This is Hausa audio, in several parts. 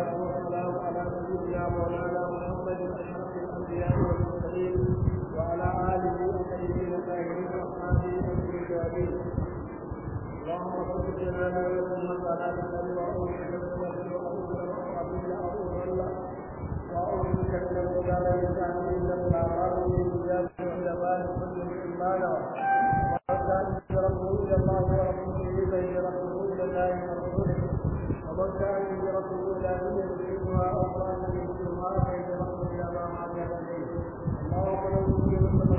والصلاة والسلام على سيدنا مولانا محمد أشرف الأنبياء والمرسلين وعلى آله الطيبين الطاهرين وأصحابه الكريمين اللهم صل على محمد وعلى آله وصحبه وسلم وأعوذ بك من الضلال والجهل إنك لا تعلم من ذات الجبال كل إيمانا وكان هجرته إلى الله ورسوله فهجرته إلى الله ورسوله ومن كان هجرته إلى دنيا يصيبها أو كان يصيبها فهجرته إلى ما هاجر إليه اللهم لو كنت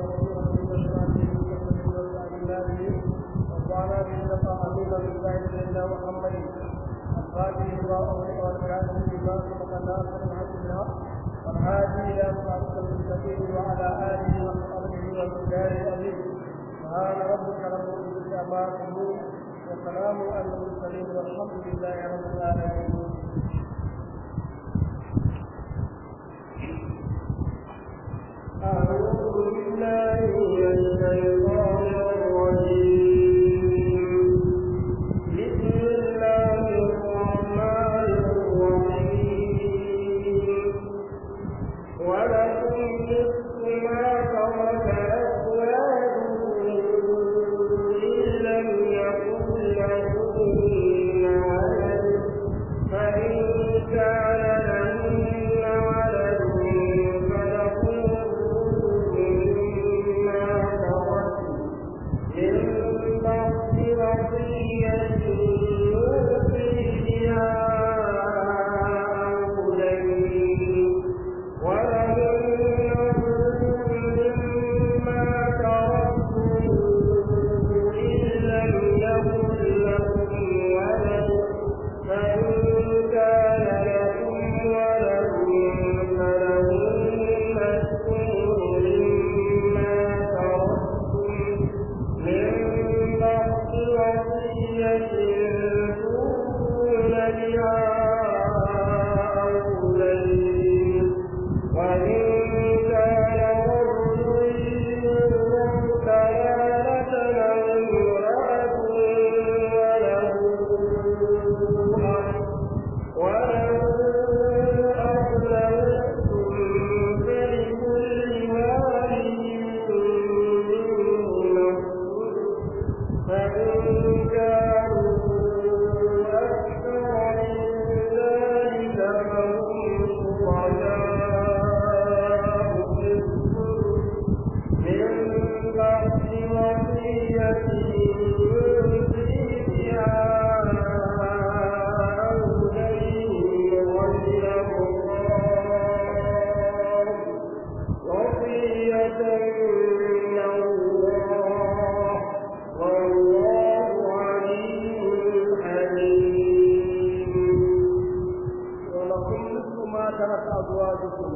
وقال إنك عظيم بالله سيدنا محمد الفاتح لما أغلق والكاتب لما سبق الناصر الحق بالحق والهادي إلى صراط المستقيم وعلى آله وصحبه والرجال الأمين سبحان ربك رب العزة عما يصفون وسلام على المرسلين والحمد لله رب العالمين أعوذ بالله من الشيطان الرجيم بسم الله الرحمن الرحيم ولكم نصف ما ترك أزواجكم إن لم يكن لهن ولد فإن كان لهن ولد فلكم مما تركوا من بعد وصية يوصي بها أو دين ولهن مما تركتم إن لم يكن لكم ولد فإن كان لكم ولد فلهن الثمن مما تركتم من بعد وصية توصون بها أو دين وإن كان رجل يورث كلالة أو امرأة وله أخ وله أخ لستم فلكل واحد منهما فإن كانوا أكثر من ذلك فهم شركاء في الثلث من بعد وصية يوصي بها أو دين غير مضار وصية من الله والله عليم حليم ولكم نصف ما ترك أزواجكم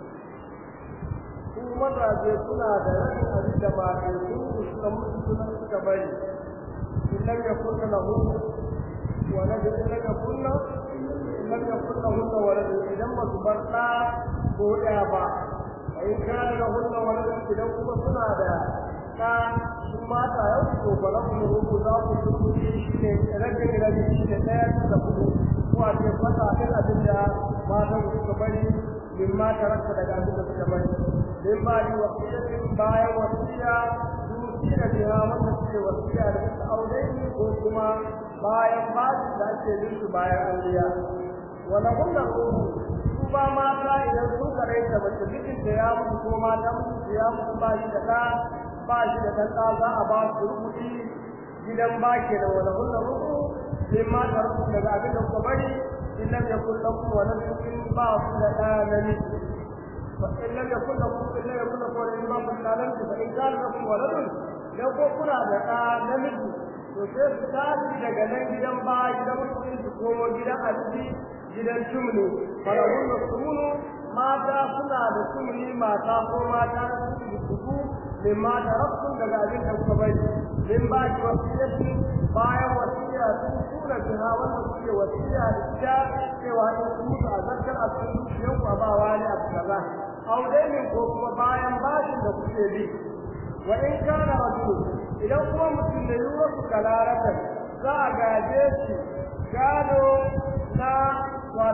su mazaje suna da rashin abin da ba a yi su suka mutu suna suka bari in lam yakun lahu walad in lam yakun in lam yakun lahu walad idan ba su bar ɗa ko ɗaya ba a in kana lahu walad idan kuma suna da ɗa su mata yau to ba lahu rubu za ku turbuci shi ne rage rabi shi ne ɗaya da hudu ko a ce fata ɗin abin da matan suka bari min ma tarakta daga abin da suka bari min ba ni wasiyatin bayan wasiya dukiya biya wanda suke wasiya da suka aure ni ko kuma bayan bashi da ake yin su bayan an biya wala kunna ruhu su ba mata idan sun kare ta mace mijinta ya mutu ko mata mutu ya mutu ba shi da ɗa ba shi da ɗan ɗa za a ba su rubuci gidan ba ke da wala kunna ruhu min ma tarakta daga abin da kuka bari in lam yakun lakum waladun in ba ku da ɗa namiji فإن لم يكن لكم إن لم يكن لكم ولد ما كنت تعلمت فإن كان لكم ولد لو كنا da namiji to sai su tashi daga nan gidan ba gidan mutum su komo gidan abinci gidan tumni farahun da sumunu mata suna da tumni mata ko mata su su min mata rabbun daga abin da kuka bari min ba ki wasiyati bayan wasiya sun tura biha wanda kuke wasiya da ita cewa in ku mutu a zarkar a cikin zuciyarku a ba wani abu kaza audainin ko kuma bayan bashin da kuke bi wa in kana rajulu idan kuma mutum da yiwuwa su kalaratan za a gaje shi gado na wato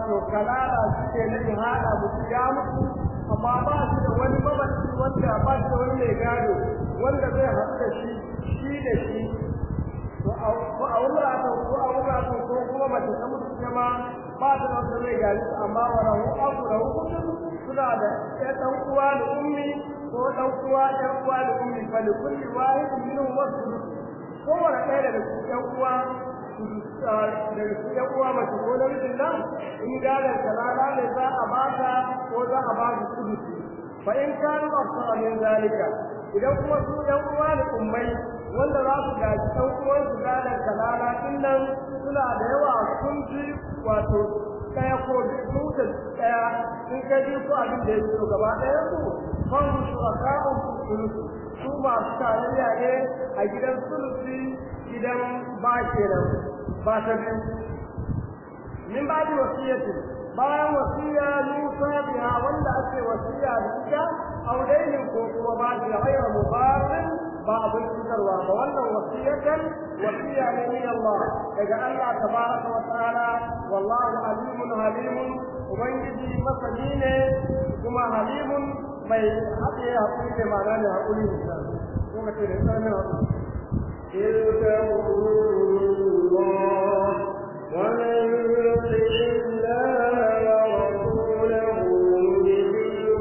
wato kalala shi ne na ihada mutu ya mutu amma ba shi da wani mabaci wanda ba shi da wani mai gado wanda zai haɗu da shi shi da shi to a wurata ko a wurata ko kuma mace ta mutu kuma ba ta da wanda zai gari amma wa rahu abu rahu kutun suna da ɗan ɗan uwa da ummi ko ɗan uwa ɗan uwa da ummi fa li kulli wahidin minhum wasu kowane ɗaya daga cikin ɗan uwa daga cikin ɗan uwa mace ko namijin nan in gadon kalala ne za a ba ta ko za a ba su kudu fa in kanu afsara min zalika idan kuma su ɗan uwa da ummai wanda za su gaji ɗan uwan su gadon kalala din nan suna da yawa sun ji wato ɗaya ko biyu da ɗaya in ka ji ko abin da ya fito gaba ɗaya su fan shuraka'un sulusu su masu tarayya ne a gidan sulusi gidan ba kenan ba ta biyu min ba da wasiyati bayan wasiya Musa biya wanda ake wasiya da ita audainin ko kuma ba da ghayra mubarin ba abin cutarwa ba wannan wasiyatan wasiya ne min Allah daga Allah tabaraka wa ta'ala wallahu alimun halimun ubangiji masani ne kuma halimun mai haɗe haƙuri ne ma'ana ne haƙuri misali ko ka ce da tsanin haƙuri تلك حدود الله ومن يطع الله ورسوله ندخله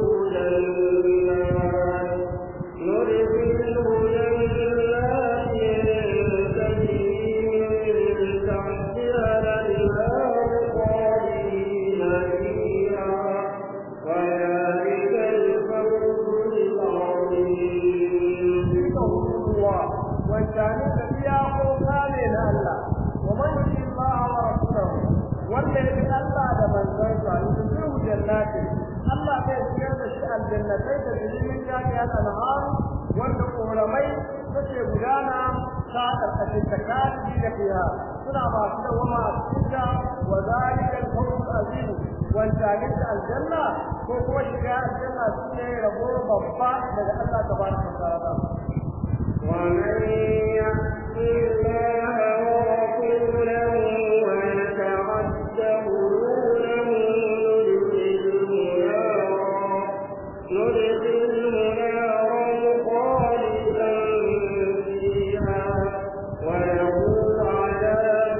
جنات ندخله جنات تجري من تحتها الانهار خالدين فيها وذلك الفوز العظيم تلك حدود الله wancanin da iyakoka ne na Allah wa man yuti Allah wa rasulahu wanda ya bi Allah da manzansa yudkhiluhu jannati Allah zai shigar da shi aljannatai da jirimin jami'a al-anhar wanda koramai take gudana ta karkashin takati da fiha suna masu dawama a cikin ta wa zalika al-fawz azim wancanin da aljanna ko kuma shiga aljanna shine rabo babba daga Allah tabaraka wa ta'ala ومن يعص الله ورسوله ويتعد حدوده ندخله نارا ندخله نارا خالدا فيها وله عذاب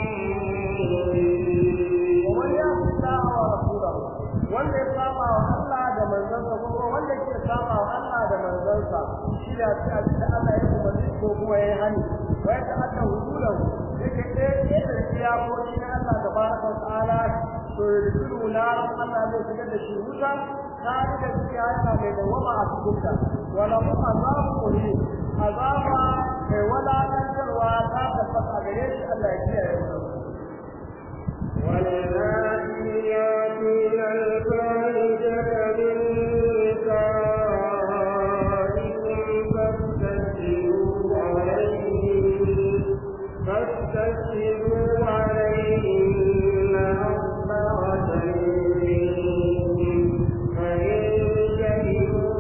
مهين ومن يعص الله ورسوله wanda ya saba wa Allah da manzansa ko kuma wanda ke saba wa Allah da manzansa shi da shi abin da Allah ya umarni ko kuma ya yi hani wa ya ta'adda hududan yake ɗaya ɗaya da iyakoki na Allah da baraka wa ta'ala to ya rubu na Allah zai shigar da shi wuta ta yi da shi yana mai dawama a cikin ta wala mu azabu muhim azaba mai walakantarwa ta tabbata gare shi Allah ya kiyaye mu والذين يأتين الفاحشة من نسائكم فاستشهدوا عليهم فاستشهدوا عليهن أربعة منكم فإن شهدوا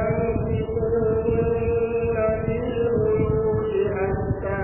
فأمسكوهن في البيوت حتى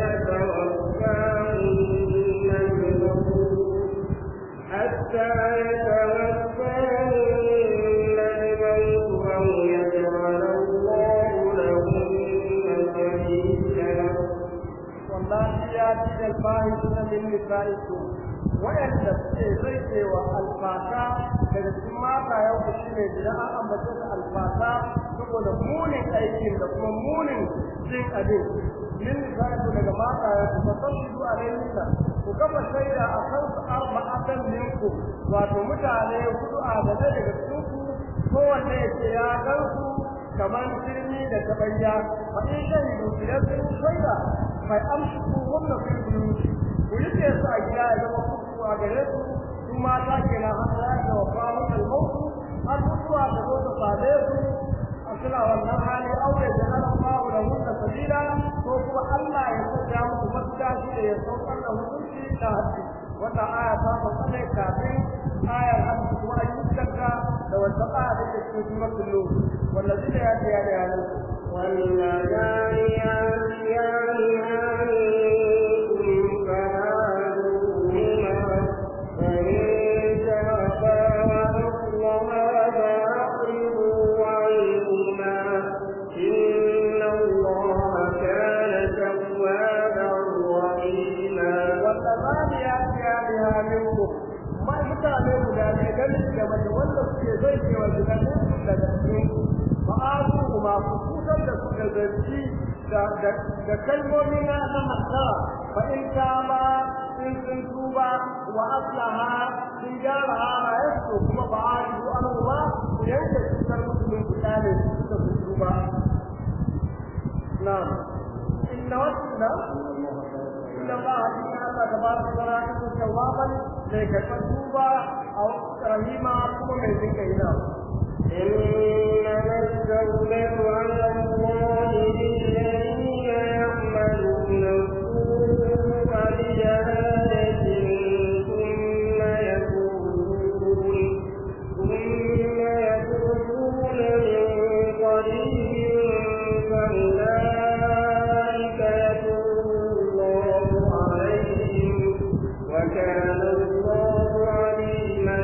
يتوفاهن الموت حتى يتوفاهن الموت أو يجعل الله لهن سبيلا والله ياتي الفاحشة من نسائكم wayanda suke zai cewa alfata daga cikin mata yau da shi ne idan an ambace su alfata saboda munin aikin da kuma munin jin abin min nisaiku daga mata ya ku fasashidu alaihinna ku kafa shaida a kan su arba'atan minku wato mutane hudu a gane daga cikin ku kowanne ya ce ya gan su kamar firmi da tabanya fa in shahidu idan sun shaida mai amshi ku wannan fil buyuti ku rike su a gida ya zama kuku a gare su su mata kenan har ya ga wafahu al-mautu har mutuwa ta zo ta same su a suna wannan hali aure da ana babu da hunna sabila ko kuma Allah ya sanya musu mafita shi da ya saukar da hukunci da hadisi wata aya ta sauka ne kafin ayar hadisi kuma an yi shakka da wata aya da ke cikin suratul nur wallazina yatiyana yanan واللذان يأتيانها منكم فآذوهما فإن minkum ma mutane guda ne ganin da mace wanda suke zai ke wa gidan daga cikin fa'azu kuma ku kusan da su da zanci da kalmomi na na hatta fa in kama in sun tuba wa aslaha sun gyara halayensu kuma ba a yi an ba ku yanke cutar musulun ku kyale su suka sun tuba na inna wasu na inna ba a cikin Allah da ba su zara cikin tawaban mai karɓar tuba a rahima kuma mai zinka ina إنما التوبة على الله للذين يعملون السوء بجهالة ثم يتوبون ثم يتوبون من قريب فأولئك يتوب الله عليهم وكان الله عليما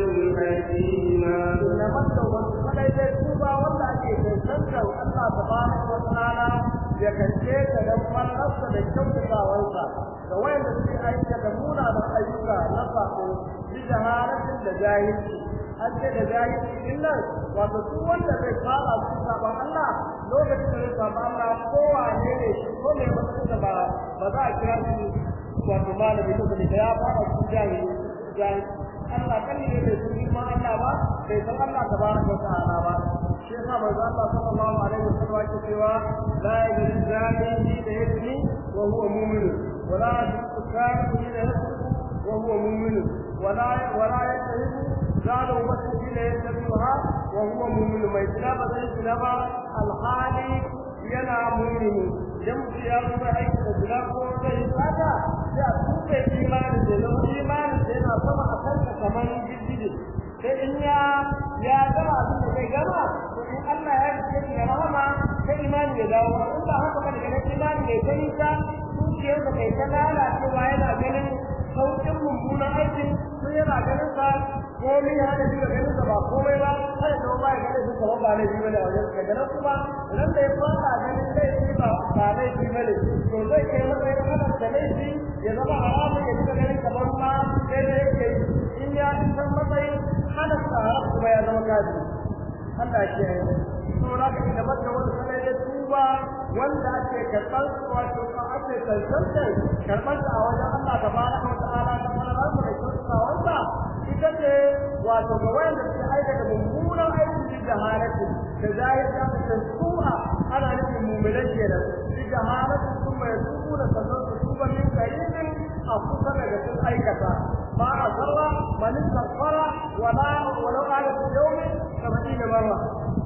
حكيما إنما التوبة kadai dai tuba wanda ake cancantar Allah tabaraka wa ta'ala ya kace ta dan fallarsa da kyautatawarsa ga wayanda suke aikata munanan ayyuka na sako bi jaharatin da jahilci an ce da jahilci din nan wato duk wanda zai fara su saban Allah lokacin da zai saban Allah kowa ne ne shi ko mai matsayin da ba ba za a kira shi wato malami ko da ya fara su jahilci jahilci Allah kan ne bai san girman Allah ba bai san Allah tabaraka wa ta'ala ba shi yasa manzo Allah sallallahu alaihi wasallam yake cewa la yajri zalimi da yadni wa huwa mu'min wa la yajri zalimi da yadni wa huwa mu'min wa la wa la yajri zalimi wasfi da yadniha wa huwa mu'min mai tilaba da tilaba al-hali yana mu'min idan mutum ya zuba aiki da zina ko zai fata sai a tuɓe imanin da zama imanin da yana sama a kanka kamar girgije sai in ya ya gama abin da zai gama to in Allah ya fice shi da rahama sai imani ya dawo in ba haka ba daga nan imani bai ta nisa zuciyar da kai ta lalacewa yana ganin sauƙin mummunan aikin sun yana ganin sa komai ya da diga ganin sa ba komai ba sai da ba ya ganin sa ba ne biyu da wajen daga nan kuma idan da ya fara ganin laifi ba ba laifi ba ne to zai kai matsayin halar da laifi ya zama haramun ya diga ganin kamar ma sai da yake in ya san matsayin halar sa haram kuma ya zama kaji Allah ke saboda ka ina maka wani sanai da tuba wanda ake karɓar wato ka ake kansantar karɓar a wajen Allah tabaraka wa ta'ala ta fara da kyautatawarsa ita ce wato ga wanda suke aikata mummunan aiki da halatu da zahir da mutum su'a ana nufin mummunan kenan bi da halatu sun mai tubu da sannan su tuba min karibin a kusa daga sun aikata ba a zarra man istaghfara wala walau ala fi yawmin 70 marra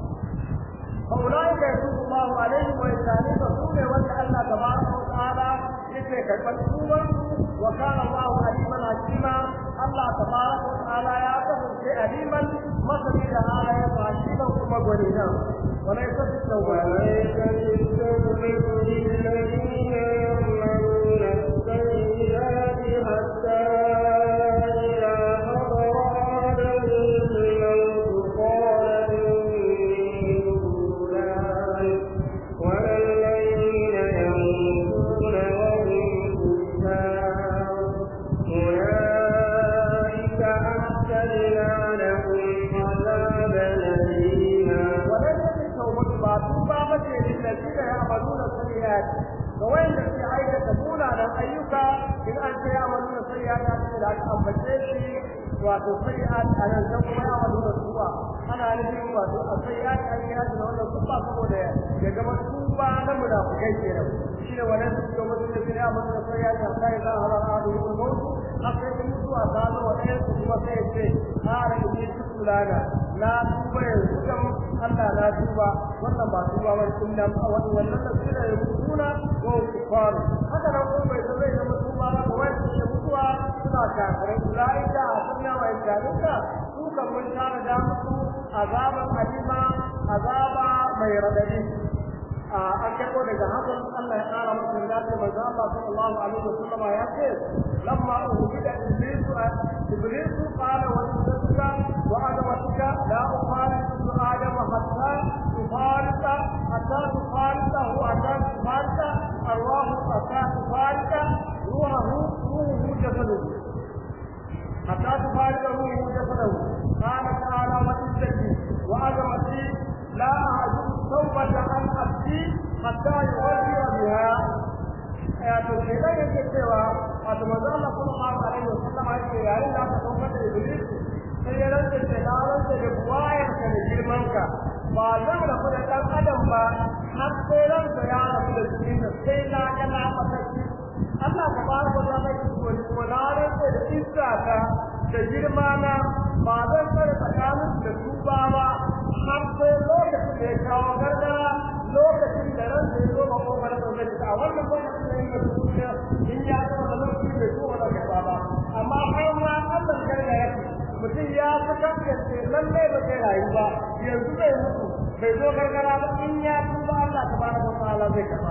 فأولئك يتوب الله عليهم ويسالك سوء وجه الله تبارك وتعالى يترك المكتوبة وكان الله عليما حكيما الله تبارك وتعالى يعتقد في عليما مثل هذا حكيما كما قلنا وليس في التوبة وليس بالتوبة للذين يعملون السيئات حتى إذا حضر أحدهم الموت قال إني تبت الآن ولا الذين يموتون وهم كفار أولئك أعتدنا لهم عذابا أليما وليس في التوبة بعض بابة للذين يعملون السيئات فوين في عيدة تقول على أيك إن أنت يعملون السيئات أنت لا تأمتشي وتسيئات أنا سوف يعملون السوء أنا أنجي السيئات أن يهدنا ولا سوء فقود يجب السوء لم نفكي كيرا شيء وليس في يوم الذين يعملون السيئات حتى إذا هل أحدهم الموت حتى يموتوا أصابوا وإيه ثم سيئتين قال إني تبت لنا na tuba yanzu kan Allah na tuba wannan ba tuba ba inna wani wannan da suna yi mutuna ko kufar haka nan ko bai zai zama tuba ba wai su mutuwa suna kafirai ulaika sunna wa ijalika su kan mun tara da musu azaban alima azaba mai radadi an karɓo daga hakan Allah ya ƙara masa da ta manzo Allah sallallahu alaihi wasallam ya ce lamma uhida iblisu iblisu qala wa tadka wa ana watka la ukhalifu adam hatta tufarita hatta tufarita hu hatta tufarita arwahu hatta tufarita ruhu ruhu jasaduhu حتى تفارقه جسده قال تعالى وعزتي وعظمتي لا أعجب التوبة عن عبدي حتى يغير بها wato shedan yake cewa wato manzo Allah sallallahu alaihi wasallam yake yayin da aka saukar da Iblis sai ya rantsa da na rantsa da buwayar ka da girman ka ba zan rabu da dan adam ba har sai ranka ya rabu da jikin da sai na ga na fataki Allah tabaraka wa ta'ala yake ko na rantsa da izza ka da girma na ba zan tsare tsakanin da su ba ba har sai lokacin da ya kawo gargara lokacin da ran da ya zo ba kofar da zai a wannan lokacin da ya duniya in ya zo da lokaci bai zo da gaba ba amma har ma Allah ya ya mutum ya fi kaskance lalle ba zai rayu ba yanzu zai mutu bai zo gargara ba in ya tuba Allah tabaraka wa ta'ala zai kafa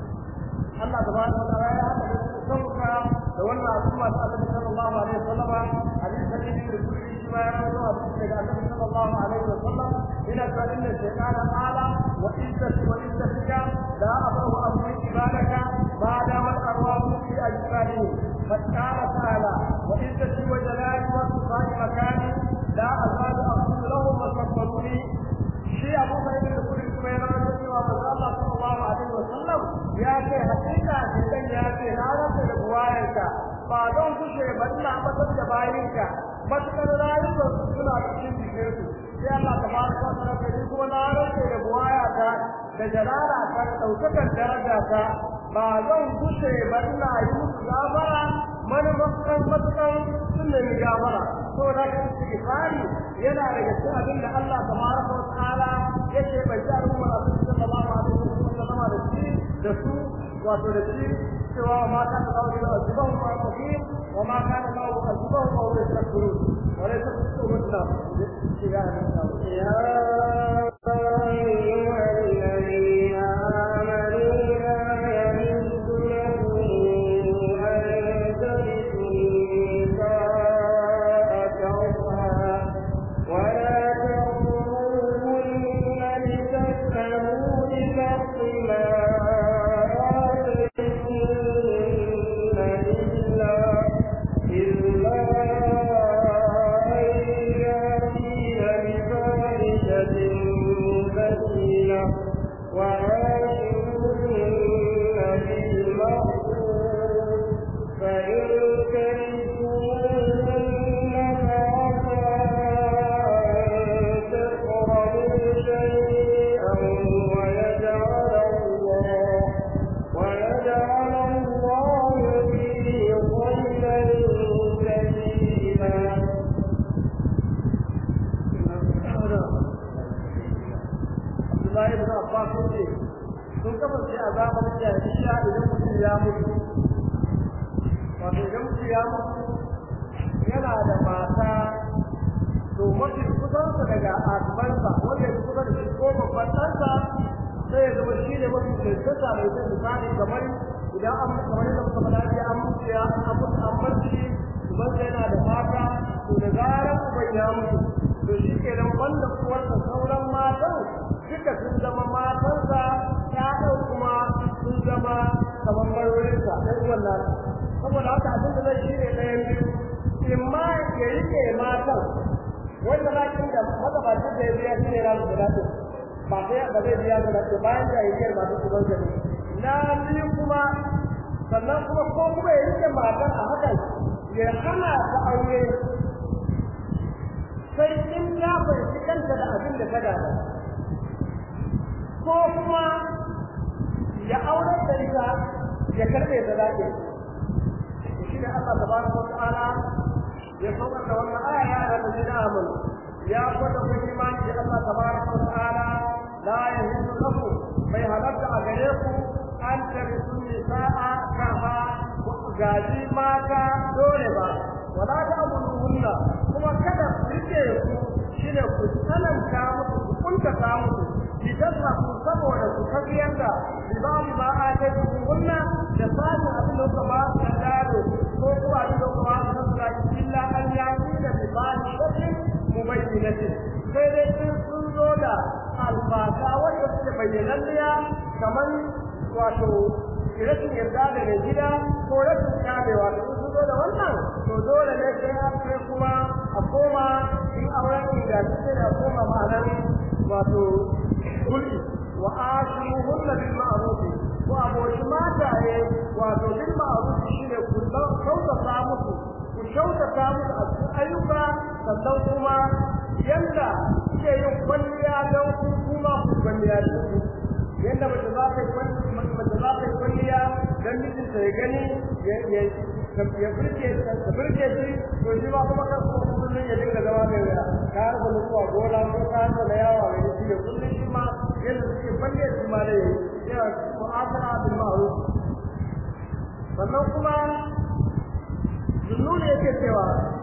Allah tabaraka wa ta'ala ya haɗa sauka da wannan al'umma ta Annabi sallallahu alaihi wasallam hadisi hadisi da kulli ma ya rawaito a cikin daga Annabi sallallahu alaihi wasallam ina ta inna shaytana qala wa izzati wa izzatika la abahu amri ibadaka ma dama arwahu fi ajsadihi فقال تعالى وعزتي وجلالي وصفات مكاني لا أزال أقول لهم وصبروني شيء أبو سعيد الخدري كما يرى cewa manzo Allah sallallahu alaihi wasallam ya ce hakika idan ya ce na rasa da buwayarka ba don kushe ba ina matar da bayinka matukar rayuwar su suna cikin jikin su sai Allah tabaraka wa ta'ala kai kuma na rasa da buwayata da jalala ta daukakan daraja ta ba zan kushe ba ina yi musu gafara manufakan matukan sun nemi gafara saboda ka istighfari yana daga cikin abin da Allah tabaraka wa ta'ala yake bai ji al'umma a cikin sallallahu alaihi wasallam da shi da su wato da shi cewa ma kan da kawai da azbahu ma kafir wa ma kan da kawai azbahu ma huwa yastakbirun wa la tasbihu mutla ya يا أيها الذين آمنوا لا يحل لكم أن ترثوا النساء كرها ولا تأمروهن لتسألوا ببعض ما آتيتموهن إلا إلا أن يأتين بفاحشة مبينة وعاشروهن بالمعروف فإن كرهتموهن فعسى أن تكرهوا شيئا ويجعل الله ويجعل الله فيه خيرا كثيرا Abdullahi ibn Abbas ce sun kasance a zamanin jahiliya idan mutum ya mutu wato idan mutum ya mutu yana da mata to mafi kusansa daga asibansa wanda ya kusa da shi ko babban ɗansa sai ya zama shi ne mafi cancanta mai zai misali kamar idan an kamar yadda muka faɗa ce an mutu ya an mutu an barci ubansa yana da mata to da zarar uban ya mutu to shi ke nan wanda kuwarsa sauran matan duka sun zama matansa ƴaƴan kuma sun zama kamar marorinsa ɗan uwan nasa saboda haka abin da zai shi ne ɗayan biyu in ma ya rike matan wanda bakin da magabacin da ya biya shi ne ranar guda ɗin ba sai ba zai biya guda ɗin bayan da ya yi masu kuban gani na biyu kuma sannan kuma ko kuma ya rike matan a hakan ya hana ta aure sai in ya fahimci kanta da abin da ta gada ko kuma ya aure da ita ya karɓe da zaɓe shi ne Allah tabaraka wa ta'ala ya saukar da wannan aya ya da ladina amanu ya kwada ku imani da Allah tabaraka wa ta'ala la yahidu lakum bai halatta a gare ku an tarisu nisa'a kaha gaji mata dole ba wala ta abuduhunna kuma kada ku rike ku shine ku tsananta musu ku kuntata musu litasrafu saboda ku tafiyar da libabi ma a kai kunna da samun abin da kuka ba su na gado ko kuma abin da kuka ba su na zaki illa an yaki da libabi shakin mubayyinatin sai dai in sun zo da alfasa wanda suke bayyananniya kamar wato rashin yarda da mai gida ko rashin kamewa da sun zo da wannan to dole ne sai an kai sai da koma ma'anar wato kulli wa ashiruhunna bil ma'ruf ko aboki mataye wato bil ma'ruf shine kullum kautata musu ku kyautata musu a cikin ayyuka sannan kuma yanda kuke yin kwalliya don ku kuma ku kwalliya da su yanda mace za ta yi mace za ta yi kwalliya don mijinta ya gani ya ya burge ta burge shi to shi ba kuma kan kuma kullum ya dinga zama mai wuya ka har da zuwa gona ko ka har da yawa mai shi ya kullum shi ma yadda suke kwalliya shi ma da yayi yana mu'amala bil ma'ruf sannan kuma zunnuni yake cewa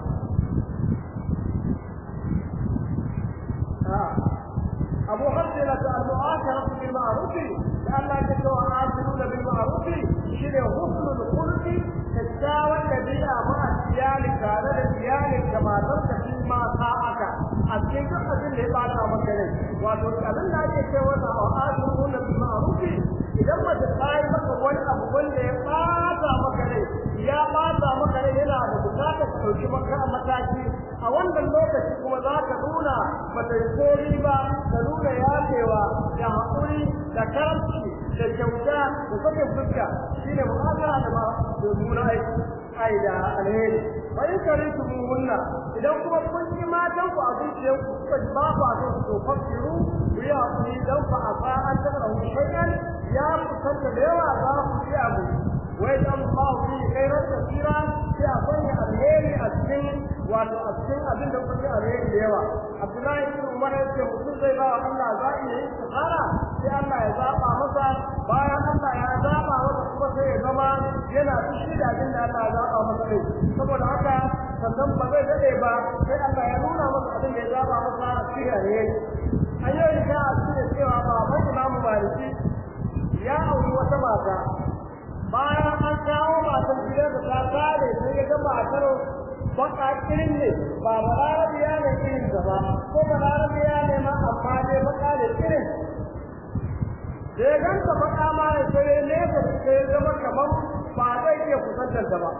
أبو حسنة المعاشرة بالمعروف لأن يتوى عاشرون بالمعروف شنو حسن الخلق تساوى الذين مع ديالك على ديالك كما ترك ما ساءك أبكيك أجل لبعض مكانك وتقول لا يتوى عاشرون بالمعروف إذا ما تقاي مك wani abu wanda ya ɓata maka rai ya ɓata maka rai yana da bukatar ka ɗauki maka mataki a wannan lokaci kuma za ka nuna bata yi kori ba ka nuna yafewa da haƙuri da karamci da kyauta da sake fuska shine mu'amala da ma da nuna aiki ai da alheri wa in karitu hunna idan kuma kun yi matan ku a zuciyar ku kuka ji ba ku a kan su fakiru ku yi haƙuri dan fa a fa an taɓa shay'an ya kusanta da yawa za ku ci abu wai dan Allah fi khairan kasira sai a sanya alheri a cikin wato a cikin abin da kuke alheri da yawa Abdullahi ibn Umar ya ce mutum zai ba wa Allah zaɓi ya yi istikhara sai Allah ya zaɓa masa bayan Allah ya zaɓa masa kuma sai ya zama yana fushi da abin da Allah ya zaɓa masa ne saboda haka sannan ba zai daɗe ba sai Allah ya nuna masa abin da ya zaɓa masa a cikin alheri an yi ta a cikin cewa baban Imamu Maliki ya auri wata mata bayan an kawo matan gidan da ta kare sai ya ga matar baka irin ne ba balarabiya ne irin da ba ko balarabiya ne ma amma dai baka da irin da ya ganta baka ma ya sai ne ka sai zama kamar ba zai iya kusantar ta ba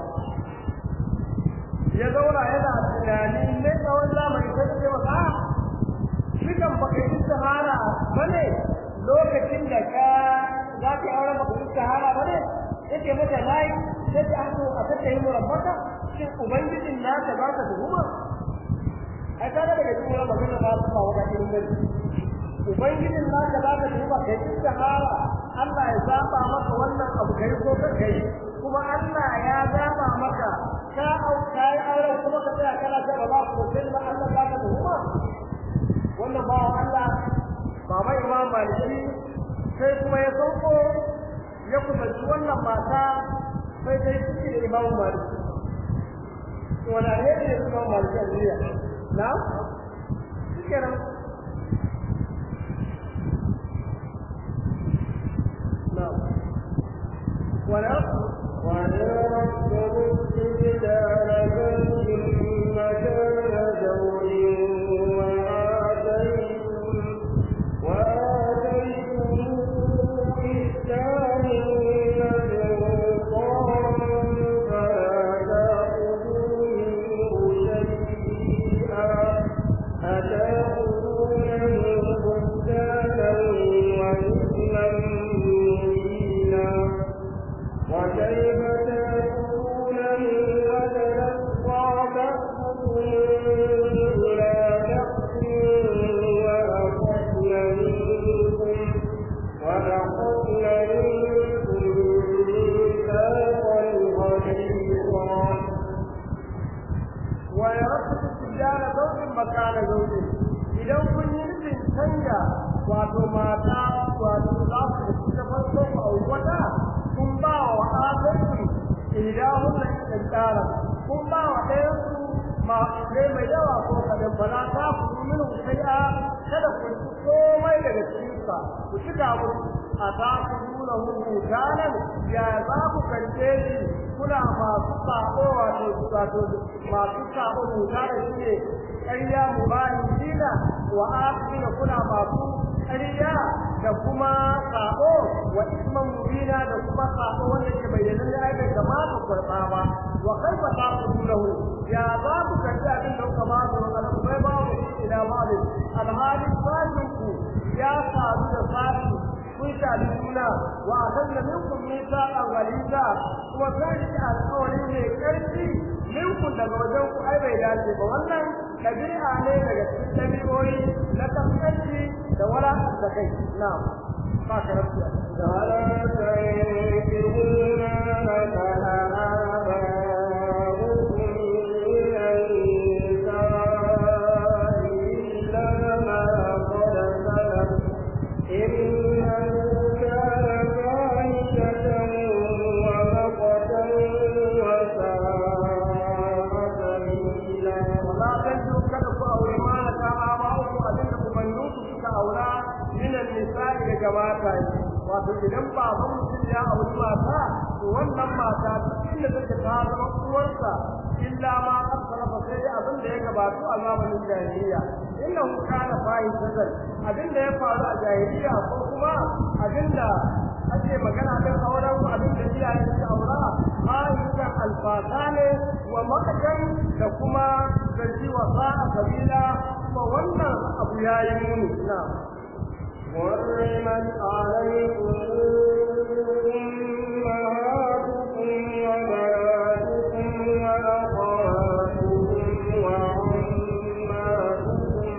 ya zauna yana tunani ne tsawon zamani sai ce masa shi kan baka yi sahara bane lokacin da ka za ka aure baka yi sahara bane yake mata nayi sai ta hato a tattayi murabbata shin ubangijin naka za ka tuhuma ai kaga daga cikin wannan magana ba su kawo da irin gani ubangijin naka za ka tuhuma kai sahara Allah ya zaba maka wannan abu kai ko ka kai kuma Allah ya zaba maka ka au kai aure kuma ka tsaya kana ta ba ku sai ba Allah za ka tuhuma wannan ba Allah baba Imam Maliki sai kuma ya sauko ya kusanci wannan mata sai dai ciki da Imam Maliki to wala ne ne Imam Maliki a duniya na shikenan na wala ونرد الجبال زوج مكان زوج وآتيتم وآتيتم إحسانهن قنطارا فلا تأخذوا منه شيئا أتأخذونه بهتانا وإثما مبينا وكيف تأكلونه قد أفضى بعضكم إلى بعض وأخذن منكم وأخذن منكم ميثاقا غليظا ويرد السجال زوج مكان زوج idan kun yi nufin canja wato mata wato za su da ta farko a wata kun ba wa adalci idan hun da tsara kun ba wa ɗayan su ma ne mai yawa ko kadan bala ta ku min shay'a kada ku ci komai daga cikin sa ku ci ga mu a ta ku nuna hu ganan ya za ku kance shi kuna masu sako wato wato masu sako muta da shi ne ƙarya mubahinina wa akhina kuna masu ƙarya da kuma sako wa isman mubina da kuma sako wanda ke bayyana da ai bai kamata kurba ba wa kaifa taqulahu ya za ku karbi abin da kuka ba su kana bai ba mu ila ba da alhali fashin ku ya faru da fashi kun shaɗi juna wa akan da minkum nisa a galiza kuma kun shi alƙawari mai ƙarfi minkum daga wajen ku ai bai dace ba wannan ɗabi'a ne daga cikin ɗabi'o'i na kaskanci da wala da kai na ba ka rabu فلا تنكروا ما نكح آباؤكم من النساء إلا ما قد سلف إنه كان فاحشة ومقتا وساء سبيلا wala tanju kada ku aure ma na kama ba ku abin da kumannin ku suka aura minan nisa'i daga mata wato idan baban mutum ya auri mata to wannan mata inda take ta zama uwarsa illa ma asrafa sai dai abin da ya gabatu a zamanin jahiliya innahu kana fahishatan abin da ya faru a jahiliya ko kuma abin da ake magana kan auren abin da iyaye suka aura fahishan alfasa ne wa makakan da kuma zargi wa sa'a kabila kuma wannan abu ya yi muni na حرمت عليكم أمهاتكم وبناتكم وأخواتكم وعماتكم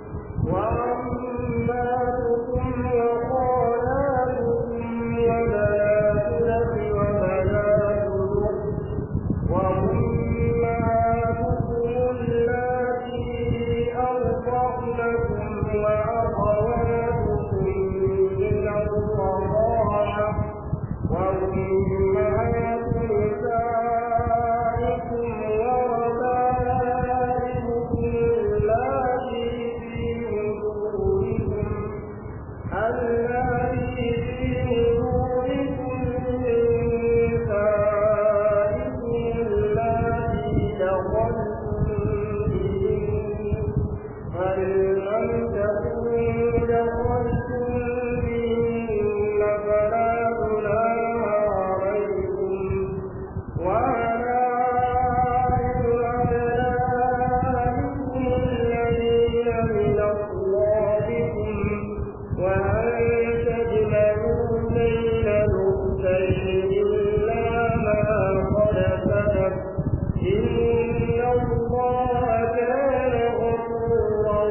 وعماتكم وخالاتكم وبنات الأخ وبنات الأخت وأمهاتكم اللاتي أرضعنكم وأخواتكم من الرضاعة وأمهات نسائكم وربائبكم اللاتي في نحوركم اللاتي في نحوركم من نسائكم اللاتي دخلتم بهن فإن لم تكونوا دخلتم بهن فلا جناح عليكم وحلائل أبنائكم الذين من أصلابكم وأن تجمعوا بين الأختين إلا ما قد سلف إن الله كان غفورا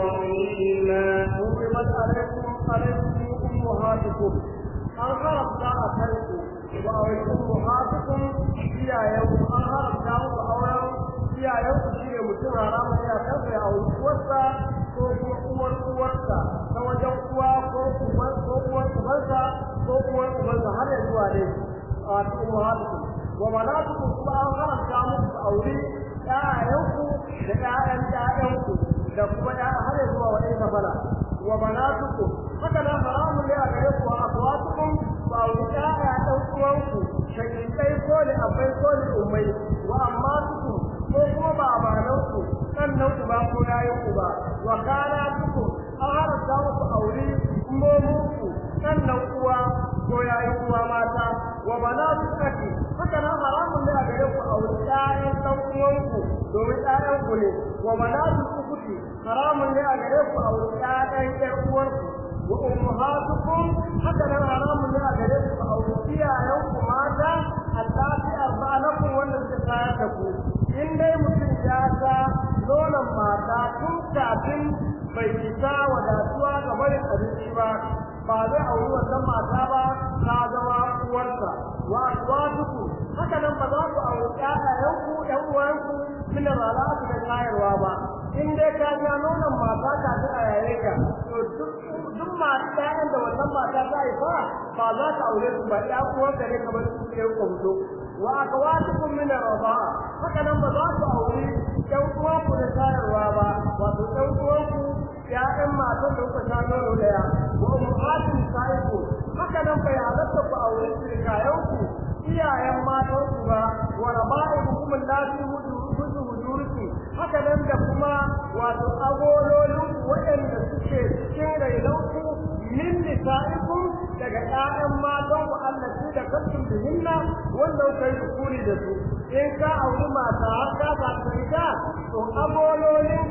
رحيما حرمت عليكم عليكم أمهاتكم an haramta a kanku wa auren muhatukum iyayenku an haramta muku auren iyayenku shi ne mutum haramun ya kansa ya auri uwarsa ko kuma uwar uwarsa ta wajen uwa ko uwar ko uwar ubansa ko uwar ubansa har ya zuwa dai a cikin muhatukum wa manatukum kuma an haramta muku ku auri ƴaƴayenku da ƴaƴan ƴaƴanku da kuma ƴaƴa har ya zuwa wani kafala wa banatukum haka nan haramun ne a gare ku a akwatukum ba ku ƴaƴa ɗan uwanku shakikai ko da abai ko da umai wa amma tuku ko kuma babananku sannan ku ba ko yayin ku ba wa kana tuku an haramta muku aure momunku sannan uwa ko yayin uwa mata wa banatu kaki haka nan haramun ne a gare ku aure ƴaƴan ɗan uwanku domin ƴaƴan ku ne wa banatu ukuti haramun ne a gare ku aure ƴaƴan ƴan uwanku wa ummahatukum haka nan haramun ne a gare ku aure iyayen ku mata allati arba'anakum wanda suka tayar da ku in dai mutum ya ga nonon mata tun kafin bai isa wadatuwa ga barin abinci ba ba zai auri wannan mata ba ta zama uwarsa wa azwajuku haka nan ba za ku auri ƴaƴayenku ƴan uwanku min ralatu da tayarwa ba in dai ka ga nonon mata kafin a yaye ka to duk duk masu ƴaƴan da wannan mata ta haifa ba za ka aure su ba ƴan uwanka ne kamar su ke kwamto wa akwatukum min ar-rida'a haka nan ba za ku aure ƴan uwanku da tayarwa ba wato ƴan uwanku ƴaƴan matan da kuka sha nono daya wa ummatin sa'iku haka nan bai halatta ku aure sirkayanku iyayen matanku ba wa raba'ikum allati hudu hudurki haka nan da kuma wato agololin waɗanda suke cikin rainanku min nisa'ikum daga ƴaƴan matan ku allati da kantum bihinna wanda kuka yi kuri da su in ka auri mata har ka ba ta ita to agololin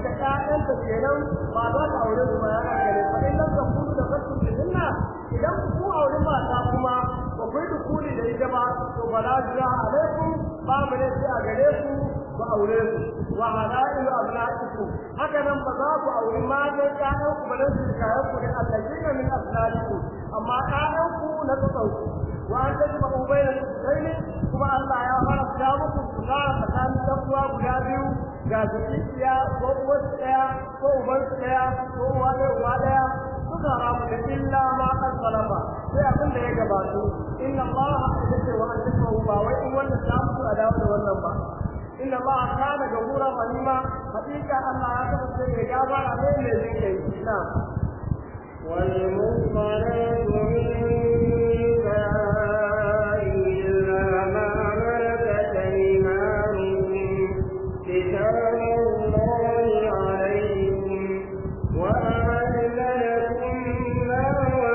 da ƴaƴanta kenan ba za ka aure su ba ya gare fa in lam takunu da kasu bihinna idan ku aure mata kuma ba ku yi dukuli da ita ba to bala jira alaikum babu ne sai a gare ku ku aure su wa halailu abnaikum haka nan ba za ku aure matan ƴaƴan ku ba dan su kayan ku da allazina min aslalikum amma ƴaƴan ku na tsauku wa an tajma'u bayna al-ukhtayn kuma Allah ya haramta muku ku fara tsakanin ɗan uwa guda biyu ga zuciya ko uwar ɗaya ko uban ɗaya ko uwa ɗaya uwa ɗaya suka haramu da illa ma kan salama sai abin da ya gabatu inna Allah ya ce wa an tajma'u ba wai in wannan ta mutu a dawo da wannan ba inna Allah kana gafura rahima hakika Allah ya kasance mai gafara ne mai jin kai na'am والمصطلات من نساء إلا ما ملكت أيمانكم كتاب الله عليكم وأحل لكم ما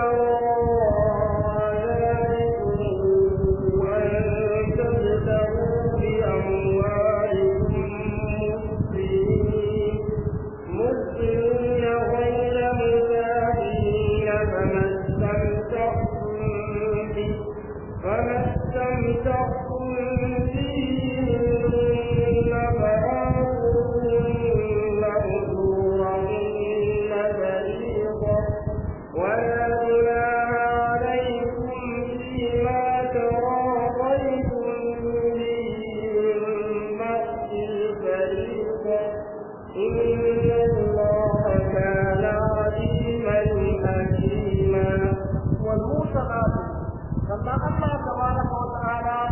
وراء ذلكم أن تبتغوا بأموالكم مسلمين مسلمين غير مسافرين فما استمتعتم به فما استمتعتم به منهن فآتوهن أجورهن فريضة ولا جناح عليكم فيما تراضيتم به من بعد الفريضة إن الله كان عليما حكيما والموسقات لما الله تبارك وتعالى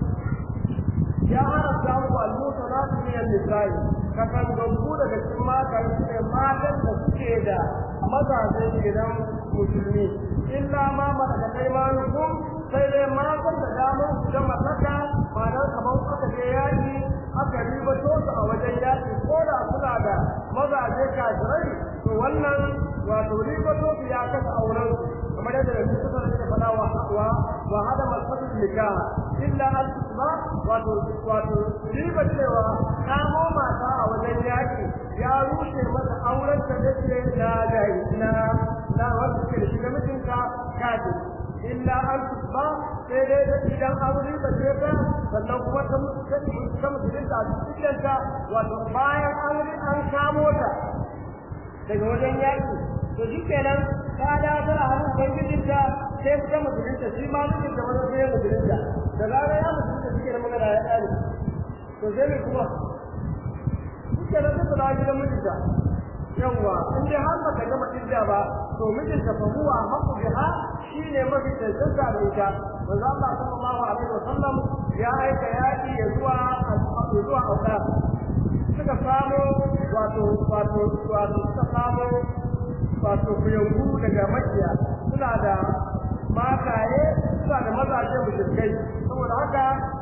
ya haramta muku al-musanat min an-nisa'i kakan gambu daga cikin matan su ne matan da suke da mazaje gidan musulmi illa ma malaka kaimanukum sai dai matan da damar su da mallaka ma'anar kamar aka je yaki aka ribato su a wajen yaki ko da suna da mazaje kafirai to wannan wato ribato su ya kasa auren su kamar yadda da suka rike fada wa wa wa hada masfatu nikah illa an tusma wato wato riba cewa kamo mata a wajen yaki ya rushe mata auren ta da ke da dai na na wanda ke da shi da mijinta kaji illa an tusma sai dai da idan an riba ce ta sannan kuma ta ta mutunta a cikin ta wato bayan an an kamo ta daga wajen yaki to shi kenan ta da ta a hannun ubangijinta sai ta mutunta shi ma mijinta wani sai ya mutunta da zarar ya mutunta shi kenan magana ya ƙare to sai mai kuma shi kenan sai ta dawo gidan mijinta yawwa in dai har ba ta gama idda ba to mijinta fa huwa haqqu biha shine mafi tantance da ita manzo Allah sallallahu alaihi wasallam ya aika yaki ya zuwa ya zuwa auka suka samu wato wato wato suka samu wato kuyangu daga makiya suna da mataye suna da mazaje mushrikai saboda haka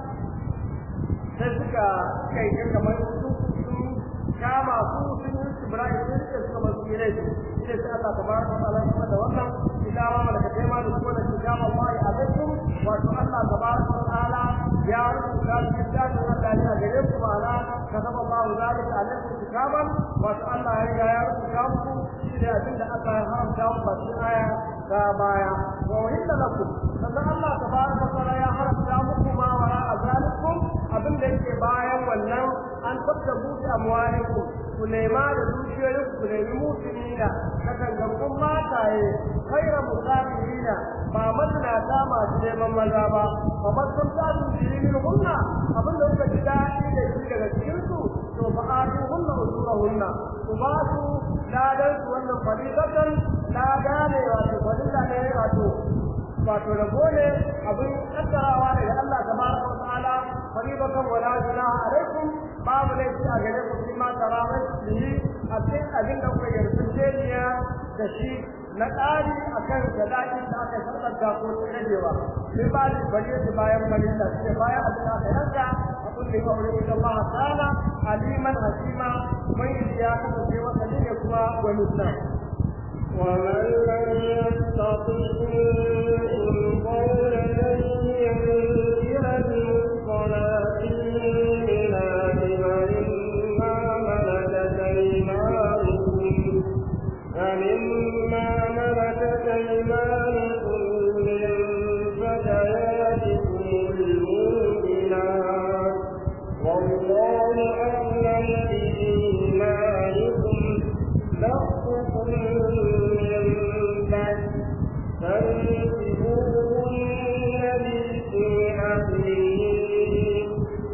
sai suka kai ga kamar su kama su sun yi Ibrahim sun ce suka masu yi rai shi sai Allah tabaraka wa ta'ala kuma da wannan kitaba malaka kai ma da kuma da kitaba Allah alaikum wato Allah tabaraka wa ta'ala ya rubuta kitabun Allah ya gare ku ma'ana kataba Allah zalika alaikum kitaban wato Allah ya riga ya rubuta muku shi da abinda Allah ya haramta muku ba shi aya ta baya wa uhilla lakum sannan Allah tabaraka wa ta'ala ya haramta muku ma wara azalikum abinda yake bayan wannan an tabtabu bi amwalikum ku nema da dukiyoyin ku nemi musulmina na gangankun mataye kaira musafirina ba mazinata masu neman maza ba ba masun tasu jiri min hunna abinda kuka ji daɗi da shi daga cikinsu to fa atu hunna usura hunna ku ba su ladan su wannan fadilatan lada ne wato fadila ne wato wato rabo ne abin kaddarawa daga Allah tabaraka wa ta'ala fadilatan wala junaha alaikum babu laifi a gare ku fi ma tarawai yi a cikin abin da kuka yarjejeniya da shi na ƙari a kan gadaɗi da aka sarƙanta ko ta ragewa sai ba da bari da bayan malilla sai bayan abin da aka yanka a kullum wa wurin ita Allah ta'ala aliman hakima mai ya kasance wata ne kuma wani nan ومن لم يستطع منكم قولا أن ينكر المحصنات المؤمنات فإما ملكت أيمانكم ومما ملكت أيمانكم من فتياتكم المؤمنات والله أعلم بإيمانكم بعضكم من بعض فانكحوهن بإذن أهلهن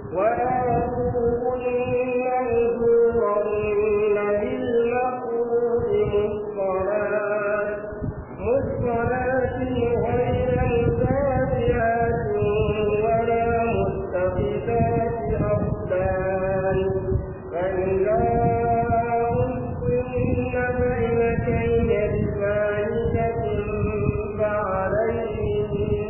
وآتوهن أجورهن بالمعروف محصنات محصنات غير مسافحات ولا متخذات أخدان فإذا أحصن بين كيد فاحشة فعليهن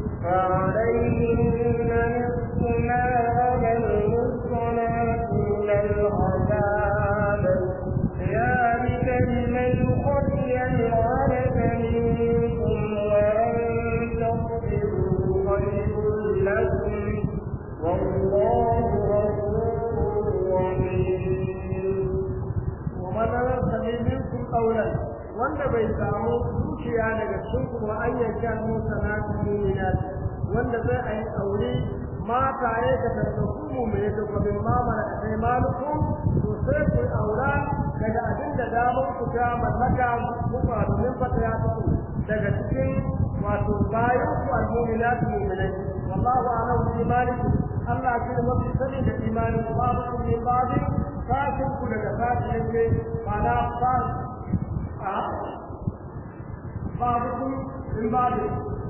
فعليهن نصف ما على المحصنات من العذاب ذلك لمن خشي العنة منكم وأن تصبروا خير لكم والله غفور رحيم ومن يرتدي منكم قولا wanda bai samu zuciya daga cikin kuma an yanka musa na mu'minat wanda zai ayi aure mata ya ka tarbaku mu mai da kuma mamara da kai malukum to sai ku aura daga abin da damar ku ta mallaka kuma domin fata ya fito daga cikin wato bayan ku al-mu'minat mu'minai wallahu a'lamu bi imanikum Allah shi ne mafi sani da imanin ku babu kun min babu kafin ku daga sashi yake ma'ana fa a babu kun min babu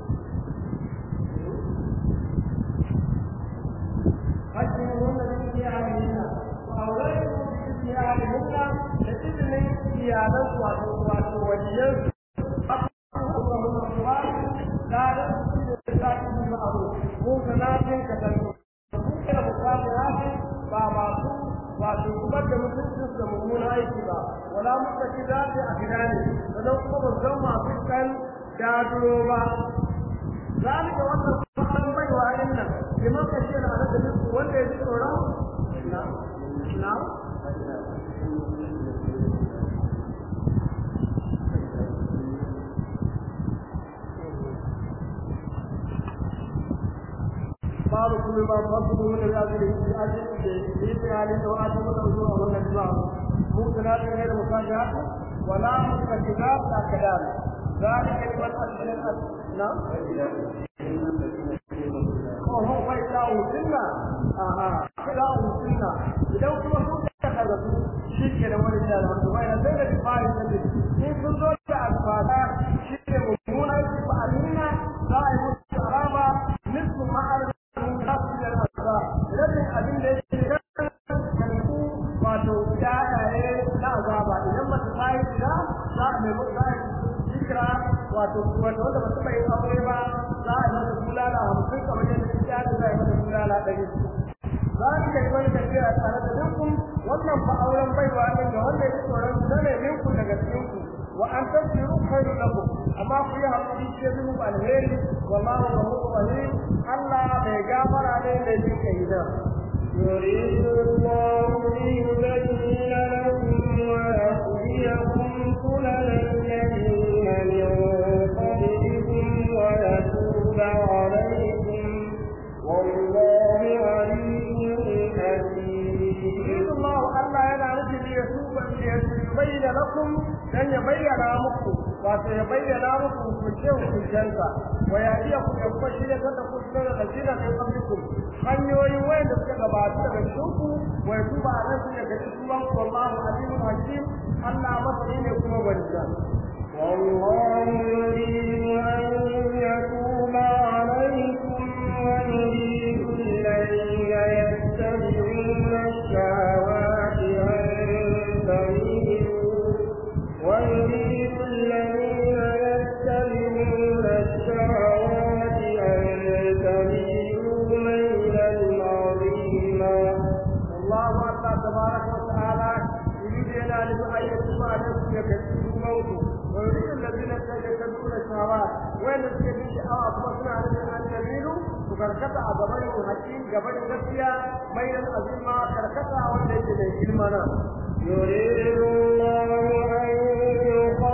hakkin wanda suke ahalina wa aure ku suke ahalina da izinin iyalan wato wato wajiyan mu sanatin ka tantu da bukatu haka ba masu wato zubar da mutuncin da mummuna aiki ba wala muka ci dace a gida ne sannan kuma ba zan masu kan daduro ba zalika wannan fatan bai wa nan liman ka ce na da duk wanda ya ji tsoron na na babu kuma ba ba su mun da zai yi aji da yi tsari da wata da zuwa wannan zuwa mu kana da ne da musaja wala mutakaddida da kadan zalika liman aslan na ko ho bai da usunna aha da usunna idan kuma sun ka kaga su shi ke da wani da wanda bai da sai da fari da ni sun zo da alfada shi ne mummuna ba alina za a yi musu araba nisfu ma'ar rabin abin da yake kanku wato yayaye na azaba idan ba ta sai da za a mai za a zikira wato wato wanda ba su bai aure ba za a masa bulala hamsin kamar yadda ya da za a masa bulala ɗari za a iya yi wani tafiya tare da dukkan wannan fa auren baiwa ne ga wanda ya tsoron zane minku daga cikinku wa an tasiru khairu lakum amma ku yi hakuri ce muku alheri wallahu ghafurur rahim Allah bai gafara ne da jin kai da يريد الله ليبين لكم ويهديكم سنن الذين من قبلكم ويتوب عليكم والله عليم حكيم يريد الله Allah yana nufin ya tuba ya bayyana lakum dan ya bayyana muku wato ya bayyana muku hukunce hukuncensa wa ya iya ku ya kuma shirya ta da kusurar da jina kai kamfikun hanyoyin wayanda suka gabata daga shinku wa ya tuba a nan daga cikin wallahu alimun hakim Allah masani ne kuma wanda والله يريد أن يتوب عليكم ويريد الذين يتبعون الشهوات أن تميلوا ويريد الذين يتبعون الشهوات أن تميلوا ميلا عظيما والله الله تبارك وتعالى يريد أن أن يتوب عليكم يكتبوا موته ويريد الذين يتبعون الشهوات وين الذين شاءوا أطلقنا عليهم أن يميلوا وكركتا أبوين الحكيم قبل الغسية بين الأزمة كركتا والذين يجلمنا يريد الله أن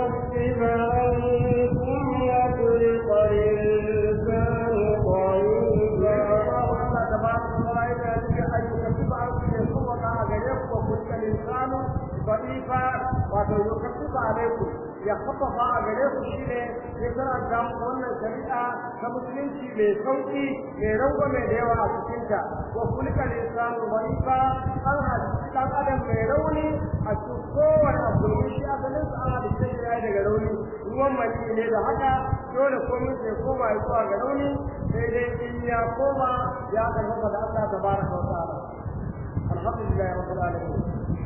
da'ifa wato yukaffifa alaikum ya khaffafa a gare ku shine ya karanta muku wannan shari'a ta musulunci mai sauki mai rangwame da yawa a cikinta wa kulika lisanu da'ifa an hadisi dan adam mai rauni a cikin kowane abu shi asalin sa an hadisi shi ya daga rauni ruwan mani ne da haka dole komai sai koma ya zuwa ga rauni sai dai in ya koma ya karfafa da Allah tabaraka wa ta'ala alhamdulillah rabbil alamin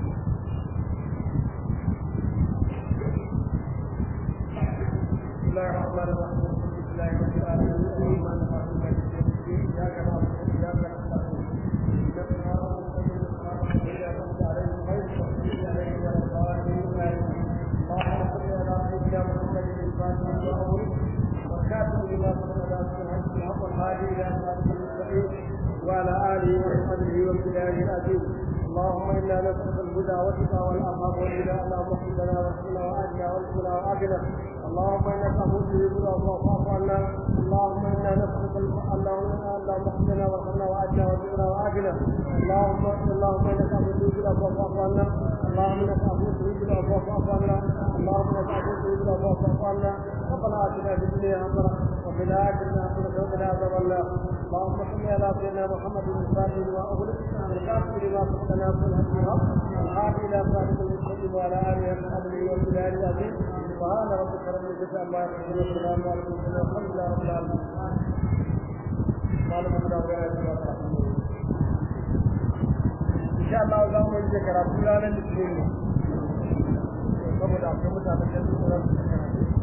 بسم الله الرحمن الرحيم الحمد لله رب العالمين الرحمن الرحيم مالك يوم الدين اياك نعبد واياك نستعين اهدنا الصراط المستقيم صراط الذين انعمت عليهم غير المغضوب عليهم ولا الضالين اللهم صل على سيدنا محمد الفاتح والاول والكاتب لما سبق ذات الحج الحق الهادي الى صراط المستقيم وعلى اله وصحبه وابتدائه العزيز اللهم انا نسالك الهدى والتقى والعفاف والغنى اللهم اغفر لنا واغفرنا واجنا وارزقنا واجنا اللهم انك عفو تجيب العفو فاعف عنا اللهم انا نسالك اللهم اللهم اغفر لنا وارحمنا واجنا وارزقنا واجنا اللهم اللهم انك عفو تجيب العفو فاعف عنا اللهم انك عفو تجيب العفو فاعف عنا اللهم انك عفو تجيب العفو فاعف عنا ربنا اتنا في الدنيا حسنه وفي الاخره حسنه وقنا عذاب النار اللهم صل على سيدنا محمد الفاتح لما اغلق والكاتب لما سبق ناصر الحق الحق الهادي الى صراط المستقيم وعلى اله وصحبه وسلم العظيم سبحان ربك رب العزه عما يصفون وسلام على المرسلين والحمد لله رب العالمين قال من ان شاء الله za mu yi karatu ranar litinin saboda akwai mutanen da su